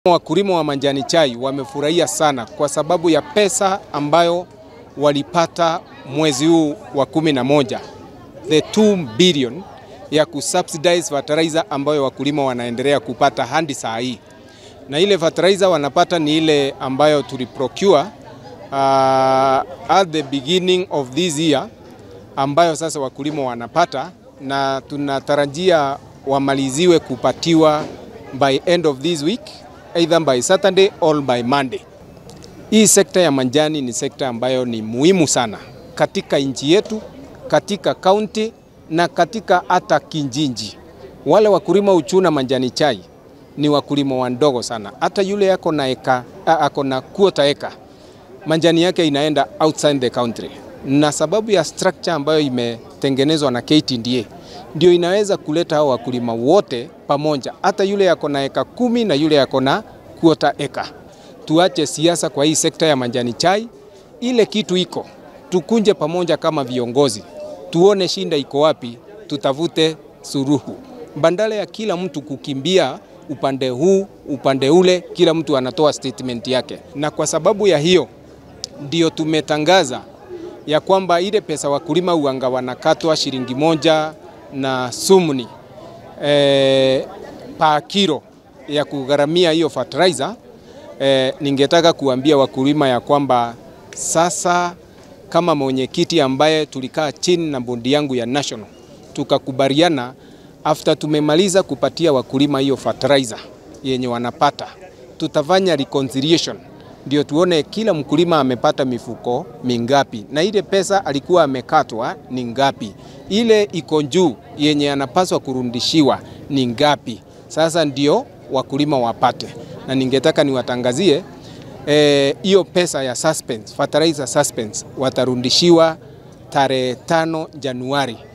Wakulima wa majani chai wamefurahia sana kwa sababu ya pesa ambayo walipata mwezi huu wa kumi na moja, the 2 billion ya kusubsidize fertilizer ambayo wakulima wanaendelea kupata hadi saa hii, na ile fertilizer wanapata ni ile ambayo tuliprocure uh, at the beginning of this year ambayo sasa wakulima wanapata na tunatarajia wamaliziwe kupatiwa by end of this week either by Saturday or by Monday. Hii sekta ya majani ni sekta ambayo ni muhimu sana katika nchi yetu, katika kaunti na katika hata kijiji. Wale wakulima uchuna majani chai ni wakulima wandogo sana. Hata yule yako na eka, ako na quarter eka, majani yake inaenda outside the country, na sababu ya structure ambayo imetengenezwa na KTDA ndio inaweza kuleta hao wakulima wote pamoja, hata yule yako na eka kumi na yule yako na quarter eka. Tuache siasa kwa hii sekta ya majani chai, ile kitu iko, tukunje pamoja kama viongozi, tuone shinda iko wapi, tutafute suruhu, bandala ya kila mtu kukimbia upande huu upande ule, kila mtu anatoa statement yake. Na kwa sababu ya hiyo ndio tumetangaza ya kwamba ile pesa wakulima uanga wanakatwa shilingi moja na sumni e, pa kilo ya kugharamia hiyo fertilizer. E, ningetaka kuambia wakulima ya kwamba sasa kama mwenyekiti ambaye tulikaa chini na bodi yangu ya national tukakubaliana, after tumemaliza kupatia wakulima hiyo fertilizer yenye wanapata, tutafanya reconciliation ndio tuone kila mkulima amepata mifuko mingapi na ile pesa alikuwa amekatwa ni ngapi, ile iko juu yenye anapaswa kurudishiwa ni ngapi. Sasa ndio wakulima wapate, na ningetaka niwatangazie hiyo e, pesa ya suspense, fertilizer suspense watarudishiwa tarehe tano Januari